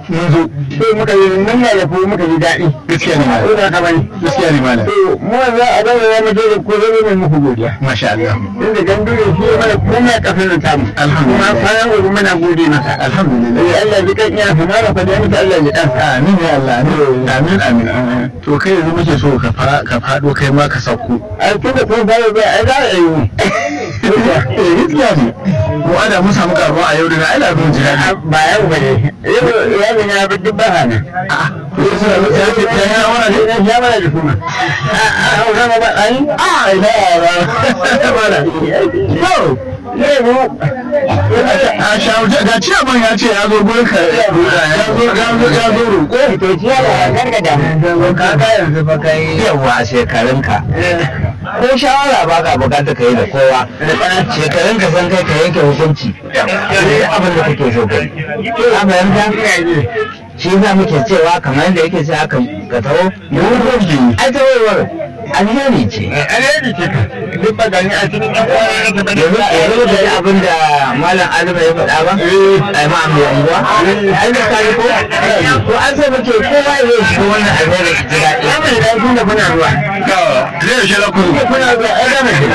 mun zo to muka yi nan ya yafi muka ji daɗi gaskiya ne malam ko da ka bani gaskiya ne malam to mu za a zama ya mutu da ko zama mai muku godiya masha Allah inda gandu da shi ya mana komai a ƙasar da tamu Alhamdulillah. kuma bayan gobe muna gode masa alhamdulillah Eh, Allah ji kan iya sama da fadiya mutu Allah ji ɗan amin ya Allah amin amin amin to kai yanzu muke so ka fa ka fado kai ma ka sauko a tunda kun fara zai ai za a yi mu eh gaskiya ne mu ada mun samu karuwa a yau da ai labin jira ba yau ba ne yau ya bin ya bi duk baha ne a'a to sai da ya ce ya ya wani ne ya ya mana da kuma a a hausa ma ba ai a ina ba mala to zai mu a shauje ga ciyaman ya ce ya zo gurin ka ya zo ya zo ya zo roƙo to ciya da gargada ka ga yanzu fa kai yawa a shekarunka ko shawara ba ka bukata ka yi da kowa shekarun ka san kai ka yanke hukunci sai abin da kake so kai a fahimta shi za muke cewa kamar yadda yake sai aka ka taho mu hukunci ai tawowar alheri ce alheri ce ka duk ba gani a cikin ɗan uwa na gaba yanzu yanzu da ji abin da malam adama ya faɗa ba ai ma mai unguwa ai da kai ko ko an sai muke kowa ya shiga wannan alheri ya ji daɗi ya mai daɗi da kuna ruwa zai shi la kuru kuna ruwa ai gama shi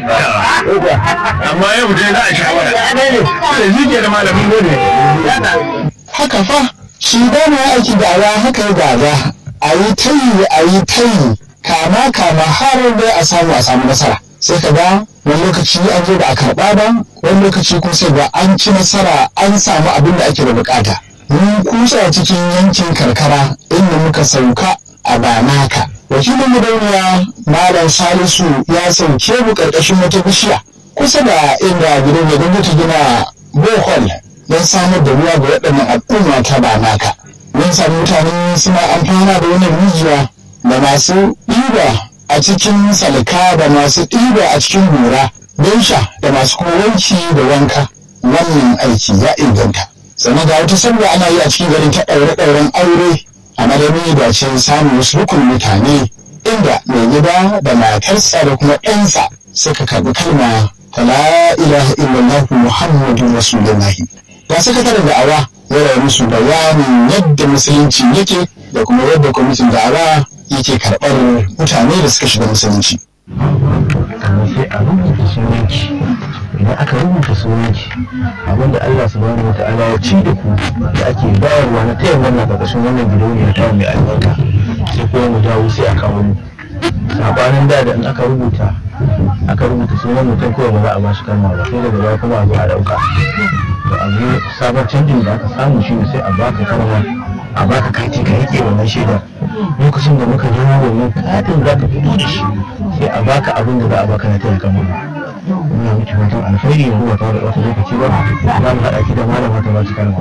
amma yau dai za a shawara sai zike da malamin gode haka fa shi dama aiki da'awa haka ya gada a yi tayi a yi tayi kama kama har dai a samu a samu nasara sai ka ga wani lokaci an zo da a karɓa ba wani lokaci kuma sai ga an ci nasara an samu abin da ake da bukata mun kusa cikin yankin karkara inda muka sauka a banaka wakilin gidauniya malam salisu ya sauke mu karkashin wata bishiya kusa da inda gidauniya gwamnati gina bohol don samar da ruwa ga waɗannan al'umma ta banaka mun sami mutane suna amfana da wannan rijiya da masu ɗiba a cikin salka da masu ɗiba a cikin gora don sha da masu kuma wanki da wanka wannan aiki ya inganta sannan ga wata sabga ana yi a cikin garin ta ɗaure-ɗauren aure a madadin da ce samun wasu rukun mutane inda mai gida da matarsa da kuma ɗansa suka karɓi kalma ta la ilaha illallah muhammadun rasulullahi ga sakataren da'awa ya rayu musu bayanin yadda musulunci yake da kuma yadda kwamitin da'awa yake karɓar mutane da suka shiga musulunci sannan sai a rubuta sunanki idan aka rubuta sunanki abinda Allah subhanahu wa ta'ala ya ci da ku da ake bayarwa na tayin wannan ƙarƙashin wannan gidauniya ta mai albarka sai kuma mu dawo sai a kawo mu sabanin da da in aka rubuta aka rubuta sunan mutum kawai ba za a ba shi kalma ba sai daga baya kuma a zo a ɗauka to a zo sabon canjin da aka samu shine sai a baka kalma a baka kati ka rike wannan shaidar lokacin da muka nemo wannan katin za ka fito da shi sai a baka abin da za a baka na taya kama muna miki fatan alkhairi yanzu ba tare da wata lokaci ba za mu haɗa ki da malama ta ba ki kalma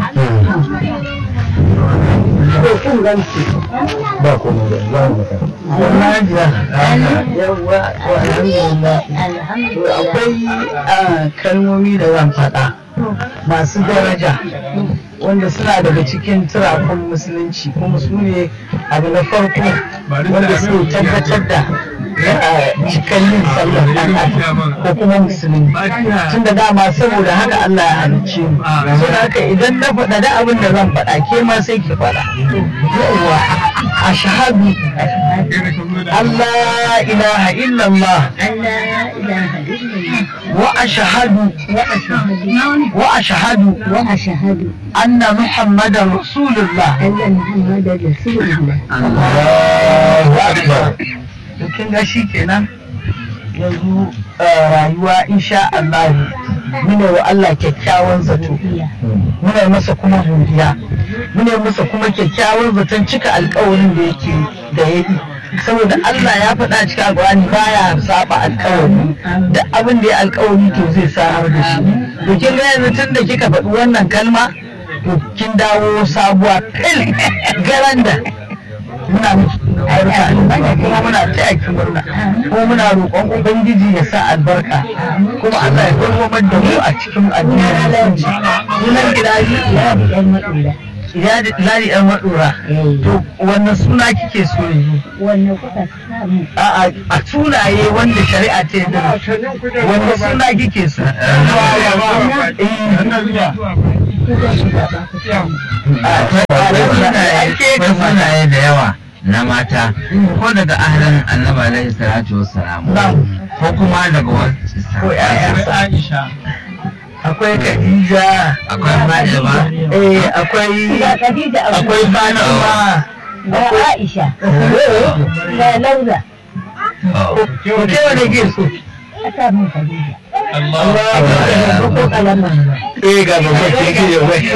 ba komai da za mu baka yawwa to alhamdulillah to akwai ah, kalmomi da zan faɗa masu daraja wanda suna daga cikin turakun musulunci kuma su ne abu na farko wanda suke tabbatar da ah, cikin yin sallar ɗan adam ko kuma musulmi tun da dama saboda haka Allah ya halicce mu saboda haka idan na faɗa da abin da zan faɗa ke ma sai ki faɗa yawwa ashhadu Allah ilaha illallah wa ashhadu wa ashhadu وأشهد anna muhammadan rasulullah أن محمدا رسول الله Allahu akbar to kin ga shi kenan yanzu uh, rayuwa insha Allah muna wa Allah kyakkyawan zato muna masa kuma godiya muna masa kuma kyakkyawan zaton cika alkawarin da yake da ya yi saboda Allah ya faɗa cikin alƙawari baya saba alƙawari da abin da ya alƙawari to zai samar da shi to kin ga yanzu tun da kika faɗi wannan kalma to kin dawo sabuwa fil garanda muna miki barka albarka kuma muna taya ki murna kuma muna roƙon ubangiji ya sa albarka kuma Allah ya dawwamar da mu a cikin addinin musulunci sunan gidaje ya lari yan maɗora to wannan suna kike so yanzu wanda kuka samu a a sunaye wanda shari'a ta yarda da su. wanda suna kike so Eh. kuka shiga ba ku samu a akwai sunaye da yawa na mata ko daga ahalin annabi alaihi salatu wassalam ko kuma daga wasu ko ƴaƴansa Aisha akwai Khadija akwai Fatima eh akwai Ga Khadija a akwai Fatima ga Aisha ga Lauza ko ke wanda ke so a sa min Khadija Allah ko kalama eh ga babban ke ke da wai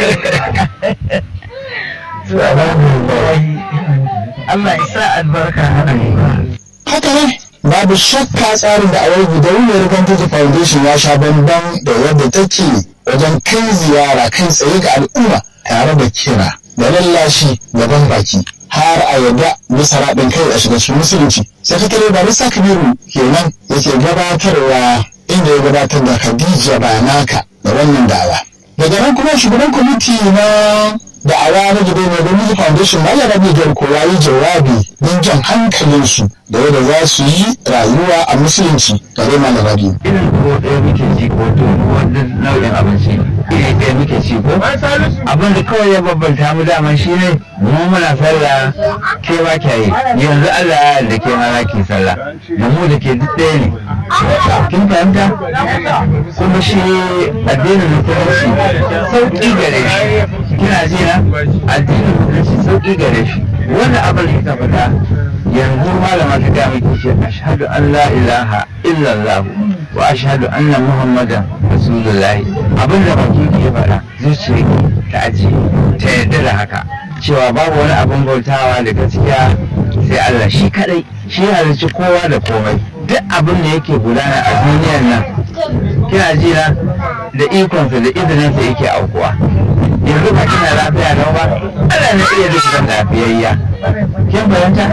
Allah ya sa albarka a rayuwa haka ne babu shakka tsarin da awar gidauniyar Vantage Foundation ya sha bamban da yadda take wajen kai ziyara kai tsaye ga al'umma tare da kira da lallashi da ban baki har a yadda bisa raɗin kai a shiga cikin musulunci sakatare barista kabiru kenan yake gabatarwa inda ya gabatar da khadija banaka da wannan dawa daga nan kuma shugaban kwamiti na da'awa na gidauniyar Vantage Foundation Malam Rabi Garko ya yi jawabi don jan hankalinsu da yadda za su yi rayuwa a musulunci gare Malam Rabi. irin ko ɗaya muke ci ko to wani nau'in abinci iri ɗaya muke ci ko abin da kawai ya babbanta mu daman shi ne mu muna sallah ke ba kya yi yanzu Allah ya yarda ke ma ki sallah da mu da ke duk ɗaya ne kin fahimta kuma shi addinin musulunci sauƙi gare shi kina ji na addinin musulunci sauƙi gare shi wannan abin da kika faɗa yanzu malama ta ga miki ce ashhadu an la ilaha illallah wa ashhadu anna muhammadan rasulullah abin da baki ke faɗa zuciya ta aji ta yarda da haka cewa babu wani abin bautawa da gaskiya sai Allah shi kadai shi halicci kowa da komai duk abin da yake gudana a duniyar nan kina ji na da ikonsa da izininsa yake aukuwa yanzu ba kina lafiya lau ba Allah na iya duk lafiyayya kin fahimta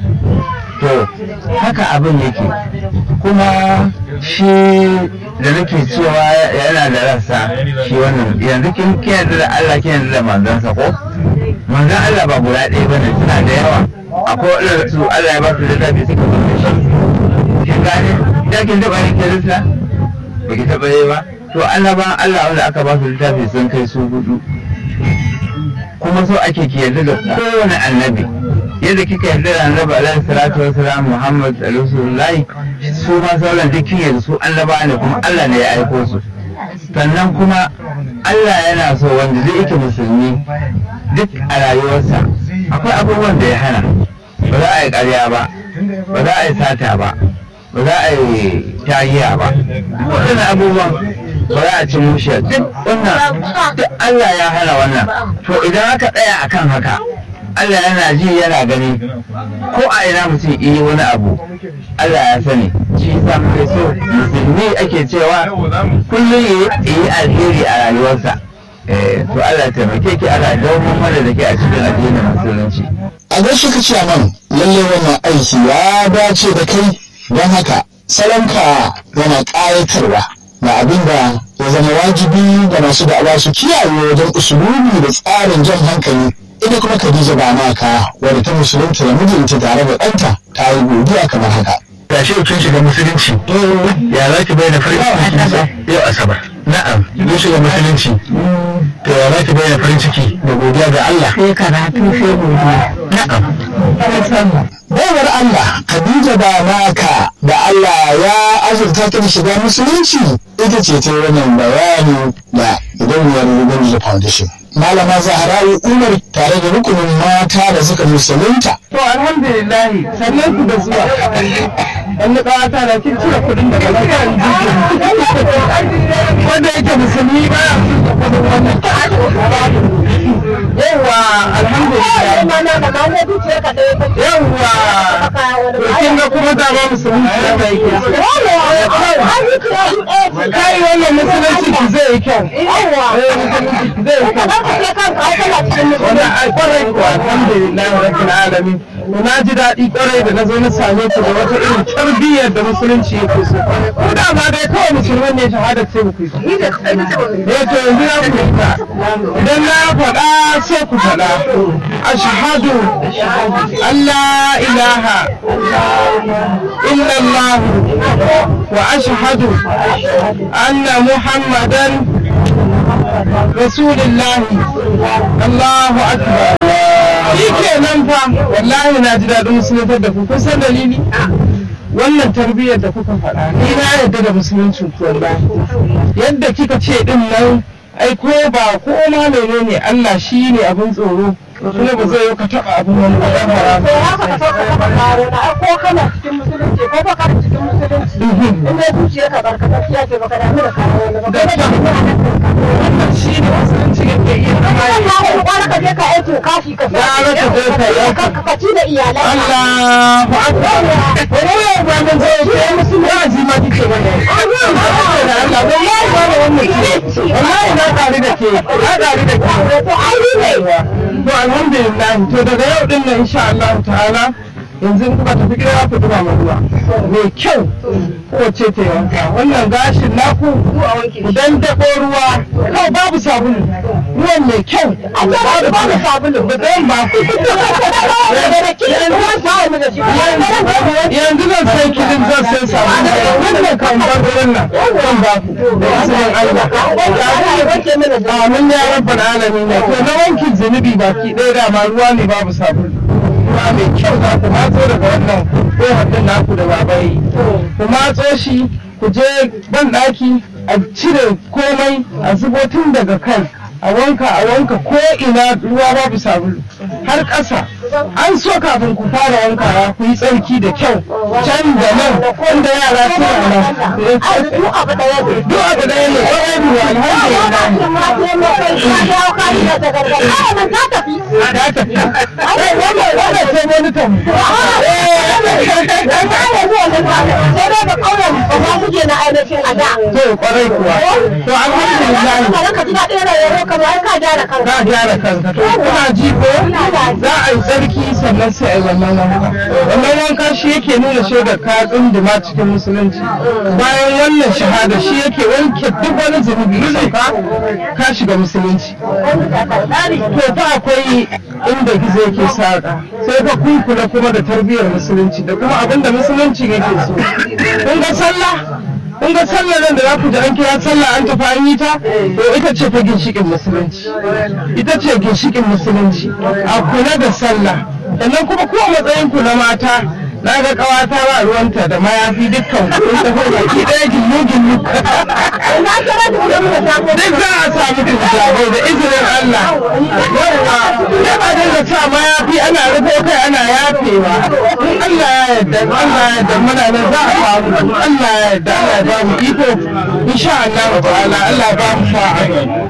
to haka abin yake kuma shi da nake cewa yana da rassa shi wannan yanzu kin kin yarda da Allah kin yarda da manzansa ko manzan Allah ba guda ɗaya bane suna da yawa akwai waɗanda su Allah ya ba su littafi suka zo da shi kin gane da kin taɓa yin kirista ba ki taɓa yi ba to annaban Allah wanda aka ba su littafi sun kai su hudu kuma so ake ki yarda da kowane annabi yadda kika yarda da annabi alaihi salatu wasalam Muhammad rasulullahi su ma sauran duk kin yarda su annaba ne kuma Allah ne ya aiko su sannan kuma Allah yana so wanda zai yake musulmi duk a rayuwarsa akwai abubuwan da ya hana ba za a yi ƙarya ba ba za a yi sata ba ba za a yi tahiya ba duk waɗannan abubuwan ba za a ci mushe duk wannan duk Allah ya hana wannan to idan aka tsaya akan haka Allah yana ji yana gani ko a ina mutum yi wani abu Allah ya sani shi yasa muke so musulmi ake cewa kullum ya yi alheri a rayuwarsa Eh, to Allah ya taimake ki Allah ya dawo mana da ke a cikin addinin musulunci A gaishe ka ce man lalle wannan aiki ya dace da kai don haka salonka yana ƙayatarwa na abin da ya zama wajibi ga masu da'awa su kiyaye wajen usulubi da tsarin jan hankali ita kuma Khadija ba naka wadda ta musulunta da mijinta tare da ɗanta ta yi godiya kamar haka. ga shi kin shiga musulunci ya za ki bayyana farin ciki yau asabar na'am kin shiga musulunci to ya za ki bayyana farin ciki da godiya ga Allah sai karatu sai godiya na'am Baiwar Allah Khadija ba naka da Allah ya azurta ta da shiga musulunci ita ce ta yi wannan bayani da gidauniyar Ruben Foundation. Malama Zahra'u Umar tare da rukunin mata da suka musulunta to alhamdulillah sannan ku da zuwa wani ƙawata na kin cire kuɗin daga lafiyar jikin wanda yake musulmi ba ya sun da kuɗin wannan yawwa alhamdulillah yawwa to kin ga kuma dama musulmi ki da yake kai wannan musulunci ki zai yi kyau eh musulunci ki zai yi kyau wannan ai kwarai ko alhamdulillah rabbil alamin na ji daɗi kwarai da na zo na same ku da wata irin tarbiyyar da musulunci yake so ko da ma dai kawai musulman ne shahada sai ku yi eh to yanzu na ku fita idan na faɗa sai ku faɗa ashhadu an la ilaha illallah wa ashhadu anna muhammadan رسول الله الله أكبر fa wallahi na ji daɗin musuluntar da ku kun san dalili wannan tarbiyyar da kuka faɗa ni na yarda da musuluncin ku wallahi yadda kika ce din nan ai ko ba ko ma menene Allah shi ne abin tsoro kuma ba zai yi ka taɓa abin wani ba ɗan to haka ka sauka ka karo na ko kana cikin musulunci ko ba kana cikin musulunci in dai zuciya ka barka tafiya ce baka damu da kawo wani ba kai da kuma wannan shi ne musulunci yake iya zama ka ya kawo kwana ka je ka aiki kashi ka Ya rasa je ka yi aiki. ka ka ci da iyalai Allahu akbar wani yau ba mun zo ke musulmi ya ji ma kike bane Allah wallahi ba da wannan ce wallahi na tare da ke na tare da ke to ai ni ne to alhamdulillah to daga yau din nan insha Allah ta'ala yanzu in kuka tafi gida ku duba ma ruwa mai kyau kowace ta yi wanka wannan gashin naku ku dan dako ruwa kawai babu sabulu ruwan mai kyau a ce ba ba da sabulu da ɗayan ba ku yanzu zan sai kilin zan sai sabulu wannan kan bar ruwan nan zan ba ku da izinin Allah amin ya rabbal alamin to na wankin zunubi baki ɗaya dama ruwa ne babu sabulu ruwa mai kyau za ku matso daga wannan kohon din naku da babai ku matso shi ku je ban ɗaki a cire komai a zubo tun daga kai a wanka a wanka ko ina ruwa babu sabulu har ƙasa an so kafin ku fara wankawa ku yi tsarki da kyau can da nan wanda yara suna nan duk abu da ya ce duk abu ɗaya ne ƙwarai biyu alhamdulillah ta tafi wannan sai wani tamu to kwarai kuwa to alhamdulillah ka gyara kanka to kuna ji ko za a yi tsarki sannan sai a yi wannan wanka wannan wanka shi yake nuna shaidar ka tsunduma cikin musulunci bayan wannan shahada shi yake wanke duk wani zunubi ya sauka ka shiga musulunci to fa akwai inda gizo yake saka sai fa kun kula kuma da tarbiyyar musulunci da kuma abin da musulunci yake so kun ga sallah kun ga sallar nan da za ku ji an kira sallah an tafi an yi ta to ita ce fa ginshikin musulunci ita ce ginshikin musulunci a kula da sallah sannan kuma ko matsayin ku na mata na ga kawata ba ruwanta da mayafi dukkan ku kun tafi baki ɗaya gillu gillu duk za a samu hijabai da izinin Allah yawa ya ba dinga sa mayafi ana rufo kai ana yafewa in Allah ya yarda in Allah ya yarda muna nan za a samu in Allah ya yarda Allah ya ba mu iko insha Allah ta'ala Allah ya ba mu sa'a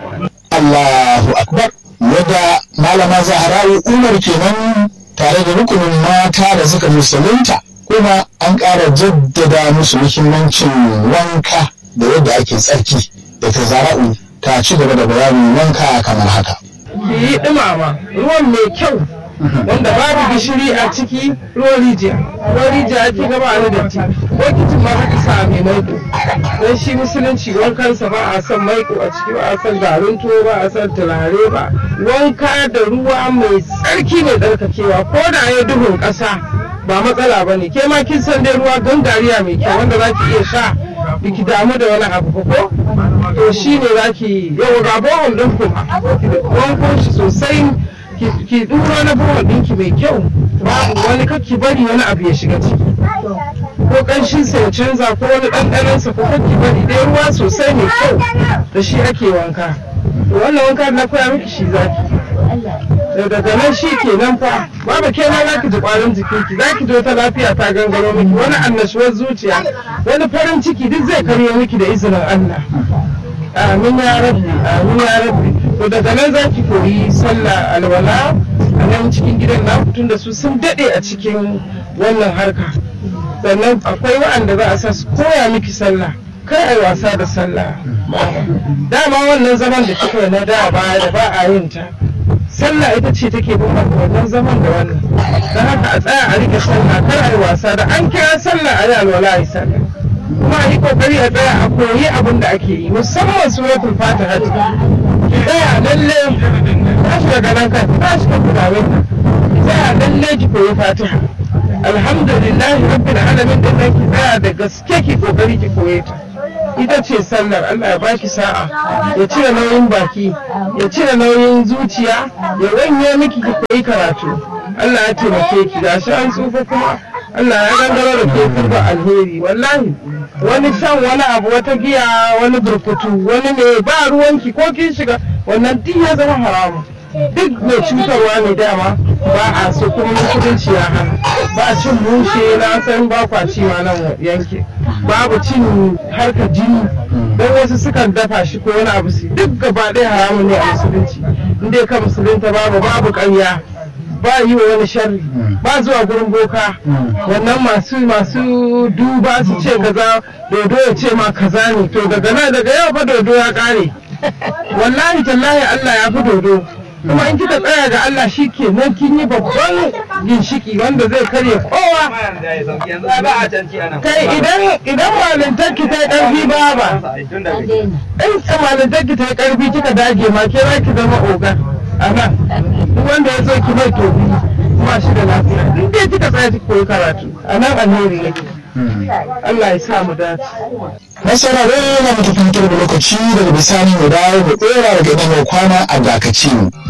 Allahu akbar yadda malama Zahra'u Umar kenan tare da rukunin mata da suka musulunta kuma an ƙara jaddada musu muhimmancin wanka da yadda ake tsarki da ta zara'u ta ci gaba da bayanin wanka kamar haka. ki yi ɗumama ruwan mai kyau wanda babu gishiri a ciki ruwan rijiya ruwan rijiya ake gaba a datti bokitin ma haka sa mai maiko don shi musulunci wankansa ba a son maiko a ciki ba a son garin tuwo ba a son turare ba wanka da ruwa mai tsarki mai tsarkakewa ko da ya duhun ƙasa ba matsala ba ne ke ma kin san dai ruwa gangariya mai kyau wanda za ki iya sha biki damu da wani abu ba ko to shi ne za ki yau ga bohol ɗin ku wanko shi sosai ki- ki ɗura na bohol ɗinki mai kyau babu wani kakki bari wani abu ya shiga ciki ko ƙanshin sa ya canza ko wani ɗanɗanon sa ko kakki bari dai ruwa sosai mai kyau da shi ake wanka to wannan wanka da na koya miki shi zaki da daga nan shi ke nan fa babu ke ma zaki ji ƙwarin jikinki zaki ji wata lafiya ta gangaro miki wani annashuwar zuciya wani farin ciki duk zai karyo miki da izinin Allah amin ya rabbi amin ya rabbi to daga nan za ki koyi sallah alwala a nan cikin gidan na tun da su sun daɗe a cikin wannan harka sannan akwai wa'anda za a sa su koya miki sallah kai ai wasa da sallah dama wannan zaman da kika yi na da baya da ba a yin ta sallah ita ce take bambanta wannan zaman da wannan don haka a tsaya a rike sallah kar a yi wasa da an kira sallah a yi alwala a yi sallah kuma a yi kokari a tsaya a koyi abin da ake yi musamman suratul fatiha ki tsaya lalle tashi daga nan kan tashi kan kudawai ki tsaya lalle ki koyi fatiha alhamdulillahi rabbil alamin din nan ki tsaya da gaske ki kokari ki koye ta ita ce sallar Allah ya baki sa'a ya cire nauyin baki ya cire nauyin zuciya ya ranye miki ki koyi karatu Allah ya taimake ki gashi an tsufa kuma Allah ya gangaro da ke kurba alheri wallahi wani shan wani abu wata giya wani burkutu wani ne ba ruwanki ko kin shiga wannan duk ya zama haramu duk mai cutarwa ne dama ba a so kuma musulunci ya hana ba cin mushe na san ba kwa ci ma nan yanke babu cin harkar jini don wasu sukan dafa shi ko wani abu su duk gaba ɗaya haramun ne a musulunci in dai ka musulunta babu babu ƙarya ba yi wa wani sharri ba zuwa gurin boka wannan masu masu duba su ce kaza dodo ya ce ma kaza ne to daga nan daga yau fa dodo ya kare wallahi tallahi Allah ya fi dodo kuma in kika tsaya ga Allah shi ke nan kin yi babban ginshiki wanda zai karya kowa kai idan idan malintarki ta yi ƙarfi ba ba in malintarki ta yi ƙarfi kika dage ma ke za ki zama ogan a nan duk wanda ya zo ki mai tobi ba shi da lafiya in dai kika tsaya ki koyi karatu a nan alheri yake Allah ya sa mu dace Masarare na mutukin da lokaci daga bisani mu dawo mu tsera daga inda mai kwana a dakaci mu.